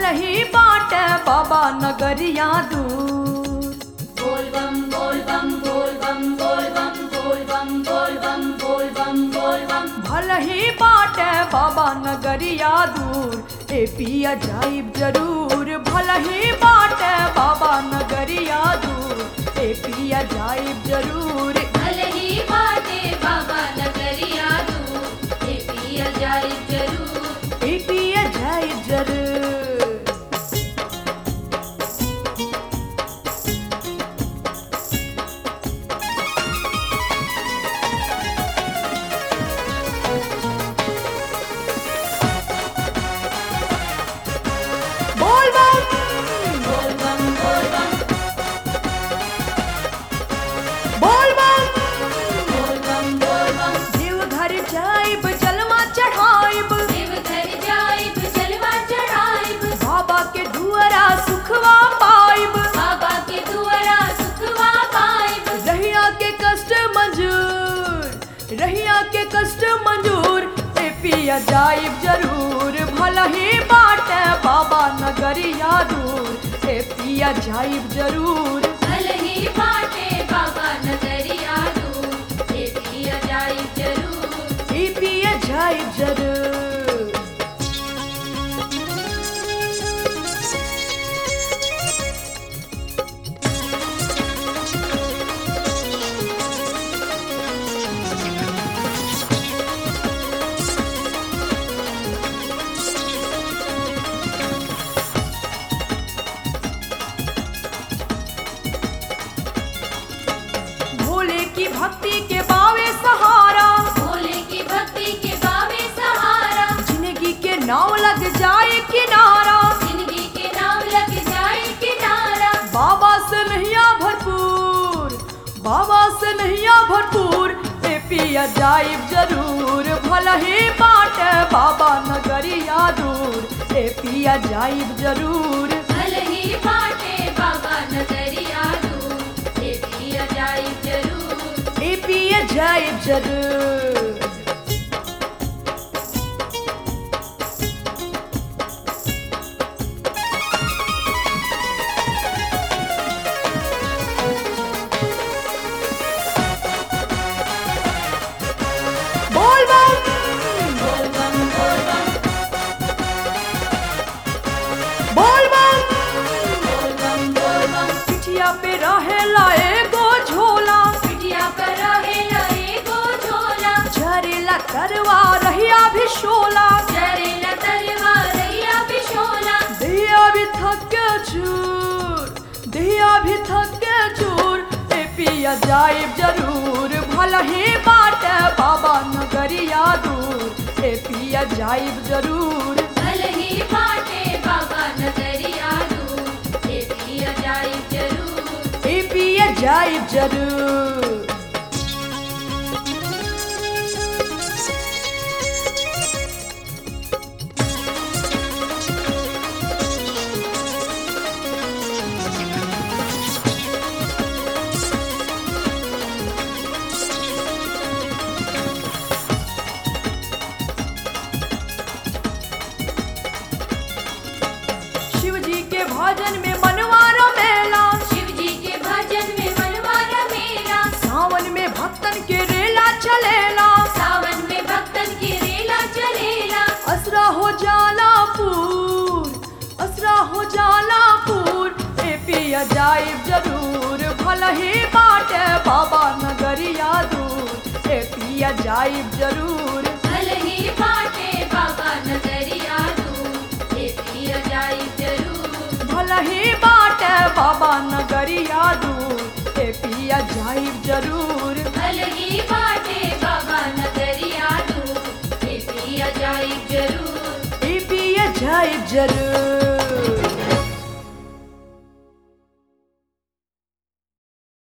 ही बाट बाबा नगरिया दूर बोल बम बोल बम बोल बम बोल बम बोल बम बोल बम बोल बम बोल बम भल ही बाट बाबा नगरिया दूर ए पिया जाइब जरूर भल ही बाट बाबा नगरिया दूर ए पिया जाइब जरूर भले ही बाटे बाबा नगरिया तू ये पिया जाए जरूर ए पिया जाइब जरूर बोल बम बोल बम बोल बम बोल बम बोल बम बोल बम देव घर जाइब जलवा चढ़ाइब देव घर जाइब जलवा चढ़ाइब बाबा के दुआरा सुखवा पाइब बाबा के दुआरा सुखवा पाइब रहिया के कष्ट मंजूर रहिया के कष्ट मंजूर ए पिया जाइब जरूर भला ही बाट बाबा नगरिया दूर ए पिया जाइब जरूर भले ही बाटे बाबा नगरिया तू ये पिया जाए जरूर ए पिया जाइब जरूर भोले की भक्ति के बावे सहारा भोले की भक्ति के बावे सहारा जिंदगी के नाव लग जाए किनारा जिंदगी के नाम लग जाए किनारा बाबा से नैया भरपूर बाबा से नैया भरपूर ए पिया जाइब जरूर भला ही बाट बाबा नगरिया दूर ए पिया जाइब जरूर भले ही बाटे बाबा नगरिया तू ये पिया जाए जरूर ए पिया जाइब जरूर बोल बम बोल बम बोल बम बोल बम बोल बम बोल बम पिठिया पे रहेला एगो झोला पिटिया पर रहेला एगो झोला झरेला करवा रहिया भी शोला जरेला तलवार रैया बिशोला दिया भी थक के चूर दिया भी थक के चूर ए पिया जाइब जरूर भला ही बाट बाबा नगरिया दूर ए पिया जाइब जरूर भले ही बाटे बाबा नगरिया तू ये पिया जाए जरूर ए पिया जाइब जरूर शिव जी के भजन में मनवा रमेला शिव जी के भजन में मनवारा मेरा सावन में भक्तन के रेला चलेला सावन में भक्तन की रेला चलेला असरा हो जाला पूर असरा हो जाला पूर ए पिया जाइब जरूर भला ही बाट बाबा नगरिया दूर ए पिया जाइब जरूर भले ही बाटे बाबा नगरिया तू ये पिया जाए जरूर भला ही बाट बाबा नगरिया दूर ए पिया जाइब जरूर भले ही बाटे बाबा नगरिया तू ये पिया जाए जरूर ए पिया जाइब जरूर